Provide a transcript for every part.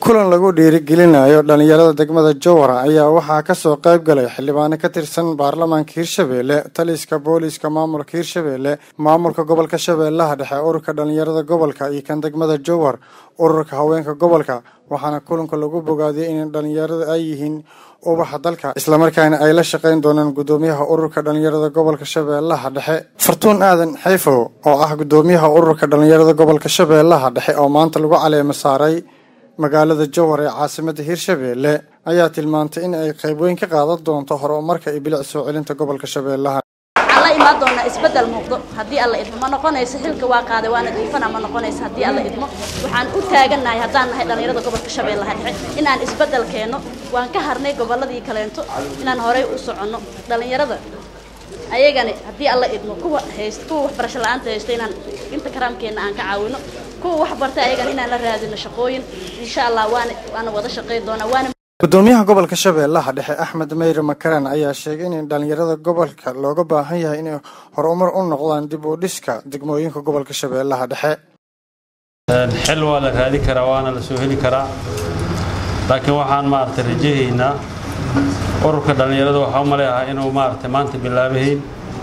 kulan lagu dhiirigelinayo dhalinyarada degmada jowhara ayaa waxaa kasoo qayb galay xildhibaano ka tirsan baarlamaanka hirshabeelle taliska booliiska maamulka hirshabeelle maamulka gobolka shabeellaha dhexe ururka dhalinyarada gobolka iyo kan degmada jowhar ururka haweenka gobolka waxaana kulanka lagu bogaadiyay in dhalinyarada ay yihiin ubaxa dalka islamarkaana ay la shaqayn doonaan gudoomiyaha ururka dhalinyarada gobolka shabeellaha dhexe fartuun aadan xayfow oo ah gudoomiyaha ururka dhalinyarada gobolka shabeellaha dhexe oo maanta lagu caleemo saaray magaalada jowhar ee caasimada hirshabeelle ayaa tilmaantay in ay qayb weyn ka qaadan doonto horumarka iyo bilic soo celinta gobolka shabeellaha waxaan la imaan doonaa isbeddel muuqdo haddii alla idmo ma noqonayso xilka waa qaaday waana diifana ma noqonayso haddii alla idmo waxaan u taagannahay haddaan nahay dhallinyarada gobolka shabeellaha dhexe inaan isbeddel keenno waan ka harnay gobolladii kaleento inaan horey u soconno dhallinyarada ayagani haddii alla idmo kuwa hayst kuwa waxbarasho la-aanta haysto inaan inta karaamkeenna aan ka caawino kuwa wax bartay ayagana inaan la raadino shaqooyin insha allah waana waana wada shaqayn doonaa waana gudoomiyaha gobolka shabeellaha dhexe axmed meyre makaran ayaa sheegay in dhalinyarada gobolka looga baahan yahay inay horumar u noqdaan dib u dhiska degmooyinka gobolka shabeellaha dhexe xil waa la raadi karaa waana la soo heli karaa laakiin waxaan maaragtay rajahaynaa ururka dhallinyarada waxaa u maleeyahaa inuu maaragtay maanta bilaabahayn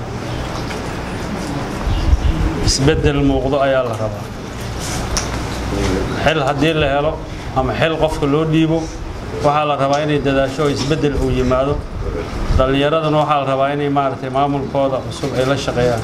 isbeddel muuqdo ayaa la rabaa xil haddii la helo ama xil qofka loo dhiibo waxaa la rabaa inay dadaasho oo isbeddel uu yimaado dhallinyaraduna waxaa la rabaa inay maaragtay maamulkooda cusub ay la shaqeeyaan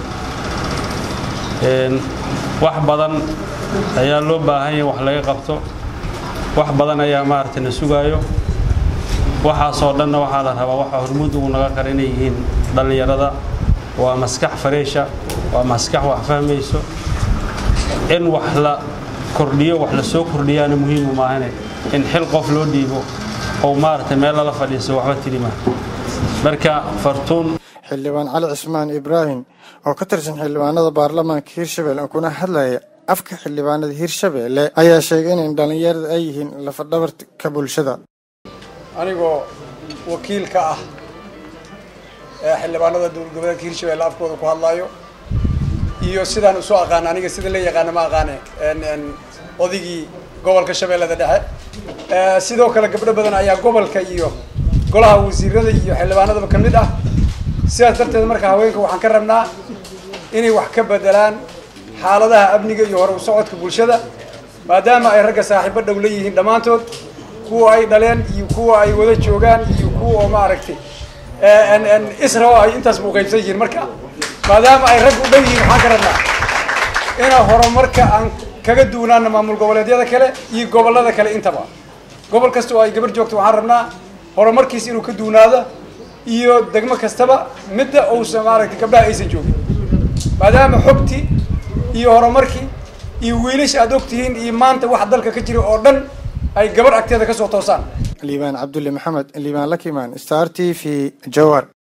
wax badan ayaa loo baahan yahay wax laga qabto wax badan ayaa maaragtay na sugaayo waxaasoo dhanna waxaa la rabaa waxa hormuud ugu naga qara inay yihiin dhallinyarada waa maskax fareesha waa maskax wax fahmayso in wax la kordhiyo wax la soo kordhiyaana muhiimu maahane in xil qof loo dhiibo oo maaragtay meel lala fadhiiso waxba tirima marka fartuun xildhibaan cali cismaan ibraahim oo ka tirsan xildhibaanada baarlamaanka hirshabelle kuna hadlaya afka xildhibaanada hirshabeelle ayaa sheegay in dhalinyarada ay yihiin lafadhabarka bulshada anigoo wakiil ka ah ee xildhibaanada dowlad goboleedka hirshabelle afkooda ku hadlaayo iyo sidaan isu aqaano aniga sida la yaqaano ma aqaane odigii gobolka shabeellada dhexe sidoo kale gabdho badan ayaa gobolka iyo golaha wasiirada iyo xildhibaanadaba ka mid ah sidaas darteed marka haweenka waxaan ka rabnaa inay wax ka bedelaan xaaladaha amniga iyo hore u socodka bulshada maadaama ay ragga saaxiibo dhow leeyihiin dhammaantood kuwa ay dhaleen iyo kuwa ay wada joogaan iyo kuwa oo maaragtay israo ay intaas muuqaybsan yihiin marka maadaama ay rag u dhow yihiin waxaan ka rabnaa inaa horumarka aan kaga duunaana maamul goboleedyada kale iyo gobollada kale intaba gobol kasta oo ay gabar joogto waxaan rabnaa horumarkiis inuu ka duunaado iyo degmo kastaba midda uusan maaragtay gabdhaha aysan joogin maadaama xogtii iyo horumarkii iyo wiilasha aad ogtihiin iyo maanta waxa dalka ka jira oo dhan ay gabar agteeda kasoo toosaan liibaan cabdulle maxamed liibaan lakimaan star t v jowhar